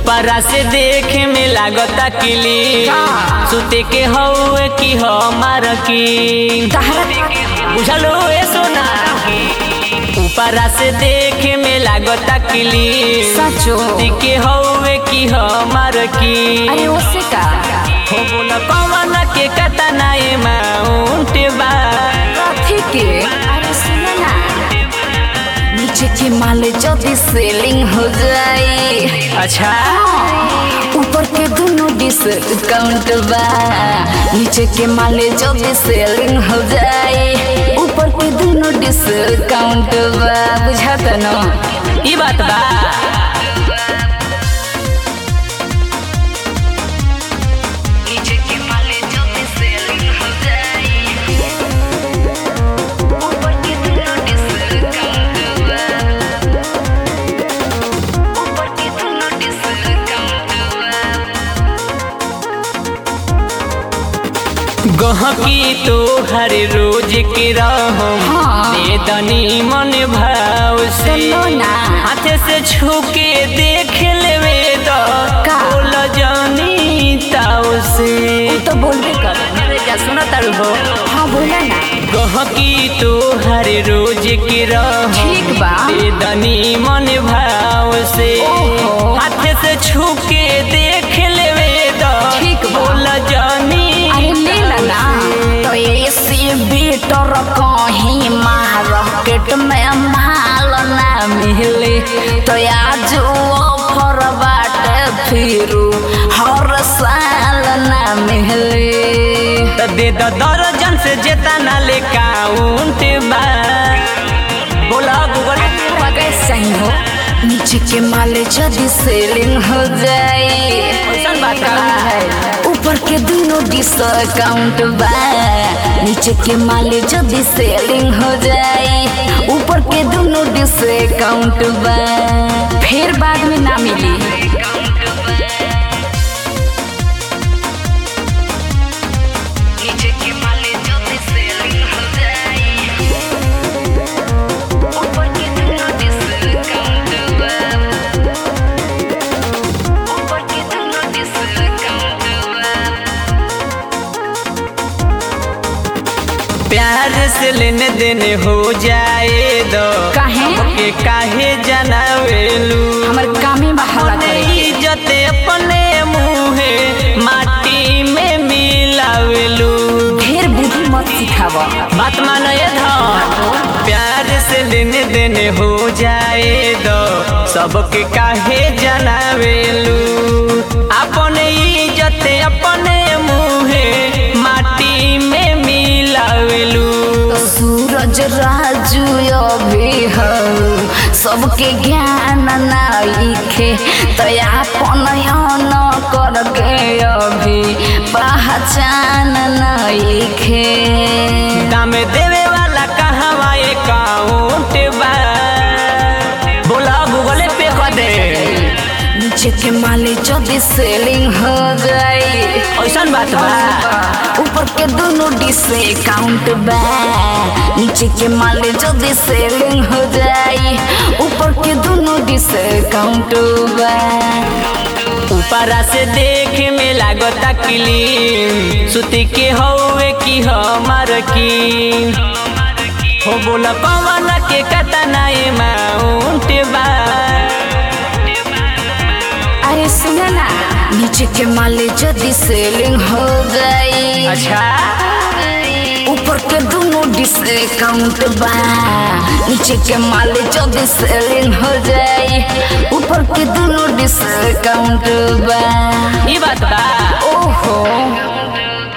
ऊपरा से देखे में लागता किली सुते के हौवे की हमार की बुझलो ए सोना ऊपरा से देखे में लागता किली सचो सुते के हौवे की हमार की अरे उससे का हो बोला कौन के कतना अमाउंट बा कथी के अरे सुनो ना नीचे के माल जल्दी सेलिंग हो जाए अच्छा ऊपर के दोनों डिस्काउंट बा नीचे के माल जल्दी सेलिंग हो जाए ऊपर के दोनों डिस्काउंट बा बुझाता ना ई बात बा नीचे के माल जल्दी सेलिंग हो जाए ऊपर के दोनों डिस्काउंट बा ऊपर के दोनों डिस्काउंट बा गहकी तो हर रोज के रहो हाँ। दे दनी मन भाव से सुनो ना। हाथे से छू के देख लेवे तो का? बोल जानी ताव से तो बोलबे कर अरे क्या सुना तारू हो हाँ बोला ना गहकी तो हर रोज के रहो ठीक बा। दे दनी मन भाव से ओहो। हाथे से छू के देख लेवे तो ठीक बा। बोल जानी अरे ले ला ना तो ऐसे बेटर कहीं मार्केट में माल ना मिले तो आज ऑफर बाटे फिर हर साल ना मिले त दे द दर्जन से जेता ना ले काउंट बा बोला गूगल मगर सही हो नीचे के माल जल्दी सेलिंग हो जाए कैसन बात बा? ऊपर के दोनों डिस्काउंट बा नीचे के माल जल्दी सेलिंग हो जाए ऊपर के दोनों डिस्काउंट बा फिर बाद में ना मिली नीचे के माल जल्दी सेलिंग हो जाए ऊपर के दोनों डिस्काउंट बा ऊपर के दोनों डिस्काउंट बा प्यार से लेने देने हो जाए दो काहे? के काहे जनावेलू हमर कामे बहाला अपने करे के। इज्जत अपने मुहे माटी में मिलावेलू ढेर बुद्धि मत सिखावा बात मानो ये धन प्यार से लेने देने हो जाए दो सबके काहे जनावेलू अपने इज्जत अपने मुहे माटी में मिलावेलू सूरज राजू अभी हो सबके ज्ञान नाइखे तो अपन न करके अभी पहचान नाइखे दाम देवे वाला कहवा अकाउंट बा बोला गूगल पे कर दे नीचे के माले जल्दी सेलिंग हो जाए ऐसन बात बा ऊपर के दोनों डिस्काउंट बा नीचे के माले जल्दी सेलिंग हो जाए ऊपर के दोनों डिस्काउंट बा ऊपरा से देखे में लागता क्लीन सुती के हौवे की हमार की हो बोला पवन के कतना अमाउंट बा अरे सुना ना नीचे के माले जल्दी सेलिंग हो गई अच्छा ऊपर के दोनों डिस्काउंट बा नीचे के माले जल्दी सेलिंग हो जाए ऊपर के दोनों डिस्काउंट बा ई बात बा ओहो